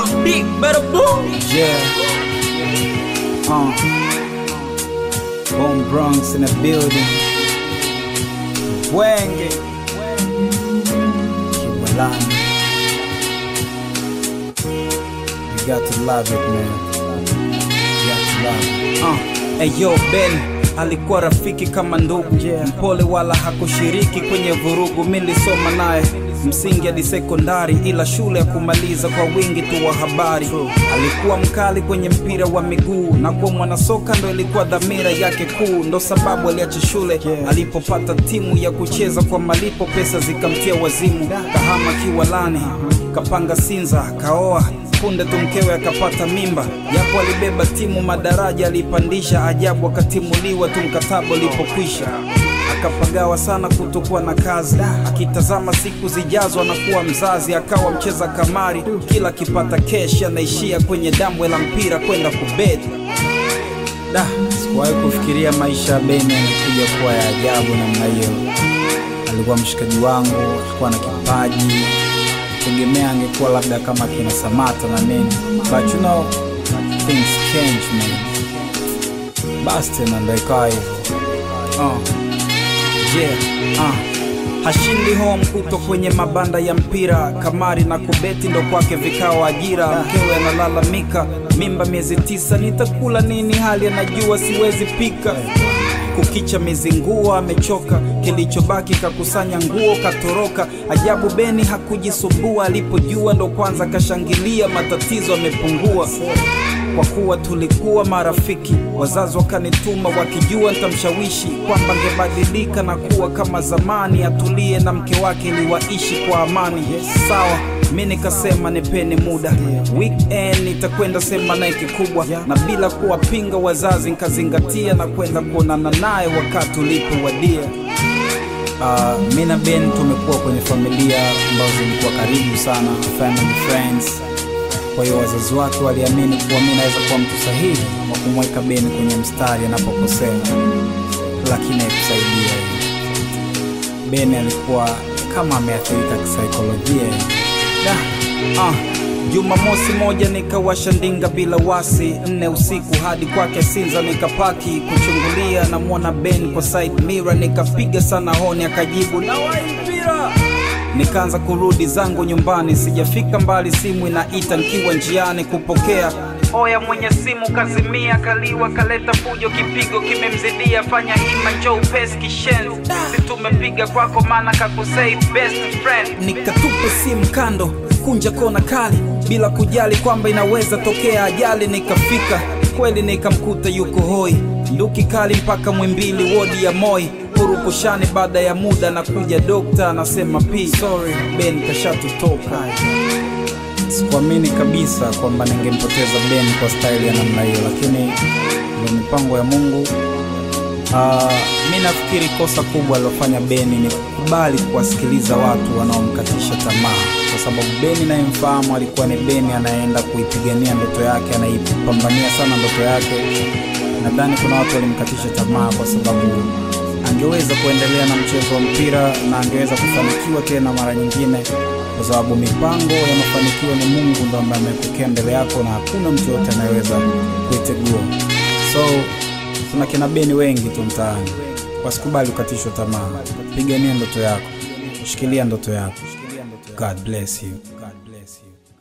Big better boom. Yeah. Uh. Bone Bronx in the building. Wenge. Kiwalani. You got to love it, man. You got to love it. Uh, eyo Ben alikuwa rafiki kama ndugu Yeah. mpole wala hakushiriki kwenye vurugu. Mi nilisoma naye msingi hadi sekondari, ila shule ya kumaliza kwa wingi tu wa habari. Alikuwa mkali kwenye mpira wa miguu na kuwa mwanasoka ndo ilikuwa dhamira yake kuu, ndo sababu aliacha shule Yeah. alipopata timu ya kucheza kwa malipo, pesa zikamtia wazimu. Kahama Kiwalani, kapanga Sinza, kaoa punde tu mkewe akapata mimba, japo alibeba timu madaraja alipandisha, ajabu akatimuliwa tu mkataba ulipokwisha. Akapagawa sana kutokuwa na kazi, akitazama siku zijazo anakuwa mzazi, akawa mcheza kamari, kila akipata keshi anaishia kwenye dambwe la mpira kwenda kubeti. Da, sikuwahi kufikiria maisha ya Beni yamekuja kuwa ya ajabu namna hiyo. Alikuwa mshikaji wangu, alikuwa na kipaji, tegemea angekuwa labda kama kina Samata na nini, but you know things change man. Basi tena ndo ikawa hivyo. Uh, yeah, uh. Hashindi home kuto kwenye mabanda ya mpira, kamari na kubeti ndo kwake vikao ajira. Mkewe analalamika, mimba miezi tisa, nitakula nini hali anajua siwezi pika. Kukicha mizingua amechoka, kilichobaki kakusanya nguo katoroka. Ajabu Beni hakujisumbua, alipojua ndo kwanza kashangilia, matatizo amepungua kwa kuwa tulikuwa marafiki. Wazazi wakanituma wakijua nitamshawishi kwamba angebadilika na kuwa kama zamani, atulie na mke wake ili waishi kwa amani. Sawa, mi nikasema nipeni muda, weekend nitakwenda sema naye kikubwa, na bila kuwapinga wazazi nikazingatia na kwenda kuonana naye wakati ulipowadia. Uh, mi na Ben tumekuwa kwenye familia ambazo zilikuwa karibu sana, family friends. Kwa hiyo wazazi wake waliamini kuwa mi naweza kuwa mtu sahihi wa kumweka Ben kwenye mstari anapokosea, lakini haikusaidia. Ben alikuwa kama ameathirika kisaikolojia. Da, ah, Jumamosi moja nikawasha ndinga bila wasi, nne usiku hadi kwake Sinza nikapaki kuchungulia, namwona Ben kwa side mirror, nikapiga sana honi, akajibu na mpira. Nikaanza kurudi zangu nyumbani, sijafika mbali, simu inaita nikiwa njiani kupokea. Oya, mwenye simu kazimia, kaliwa kaleta fujo, kipigo kimemzidia, fanya hima, njoo upesi kishenzi, si tumepiga kwako, maana kakusave best friend. Nikatupa simu kando, kunja kona kali, bila kujali kwamba inaweza tokea ajali. Nikafika kweli, nikamkuta yuko hoi, nduki kali mpaka Mwimbili, wodi ya Moi purukushani. Baada ya muda na kuja dokta anasema p sorry Ben kashatutoka. Sikuamini kabisa kwamba ningempoteza Ben kwa staili ya namna hiyo, lakini ndio mipango ya Mungu. Uh, mi nafikiri kosa kubwa alilofanya Beni ni kukubali kuwasikiliza watu wanaomkatisha tamaa, kwa sababu Beni nayemfahamu alikuwa ni Beni anayeenda kuipigania ndoto yake, anaipambania sana ndoto yake. Nadhani kuna watu walimkatisha tamaa kwa sababu angeweza kuendelea na mchezo wa mpira na angeweza kufanikiwa tena mara nyingine, kwa sababu mipango ya mafanikio ni Mungu ndo ambaye amekuwekea mbele yako na hakuna mtu yote anayeweza kuitegua. So tuna kina Beni wengi tu mtaani, wasikubali kukatishwa tamaa. Pigania ndoto yako, shikilia ndoto yako. God bless you. God bless you.